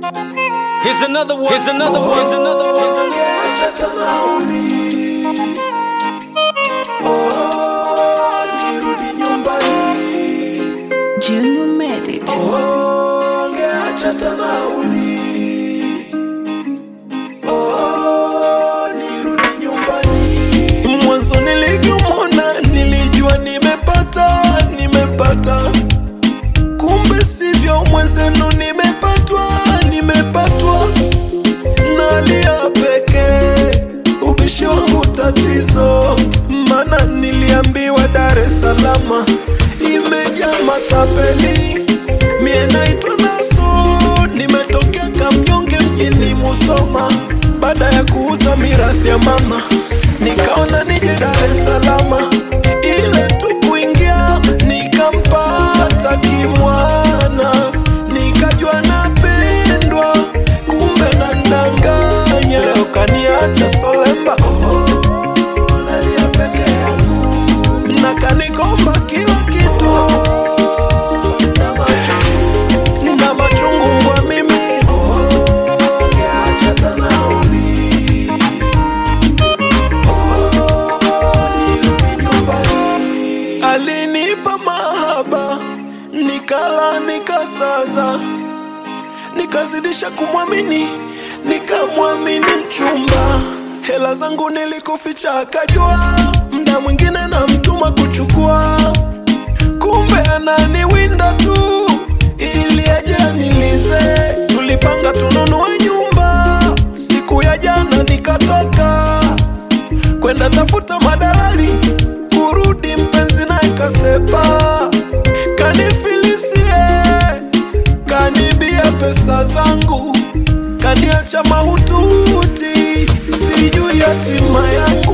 Here's another one. Here's another one. Here's another one. Here's another one. Acha tanauli. Oh, nirudi nyumbani. Junior made it. Oh, ngeacha tanauli. Oh, nirudi nyumbani. Mwanzo nilivyomwona nilijua nimepata, nimepata. Kumbe sivyo mwenzenu, nimepatwa, nimepatwa. Nalia pekee, ubishi wangu tatizo, mana niliambiwa Dar es Salaam imejaa matapeli. Mie naitwa Naso, nimetokea Kamnyonge mjini Musoma. Baada ya kuuza mirathi ya mama, nikaona nije Dar es Salaam, ile tu kuingia nikampata kimwana, nikajua napendwa, kumbe nandanganya. Leo kaniacha Solemba, oh, nalia peke yangu na kanikomba kila kitu na machungu, na machungu kwa mimi oh, ngeacha tanauli nirudi nyumbani. Alinipa mahaba nikala nikasaza, nikazidisha kumwamini, nikamwamini mchumba. Hela zangu nilikuficha, akajua mda mwingine na mtuma kuchukua, kumbe ananiwinda tu ili aje anilize. Tulipanga tununue nyumba, siku ya jana nikatoka kwenda tafuta madalali, kurudi mpenzi naye kasepa, kanifilisie, kanibia pesa zangu, kaniacha mahututi, sijui hatima yangu.